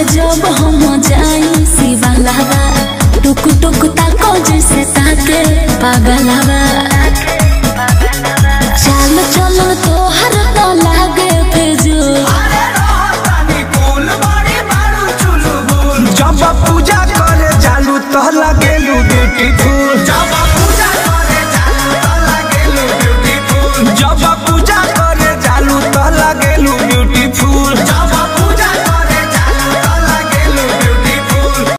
जब हम जाई शिवालावा टुक टुक ताको जैसे ताके पागलावा चाल चलन तोहर तो लागे फिजूल जब पूजा करे जालू तो लगेलू ब्यूटीफुल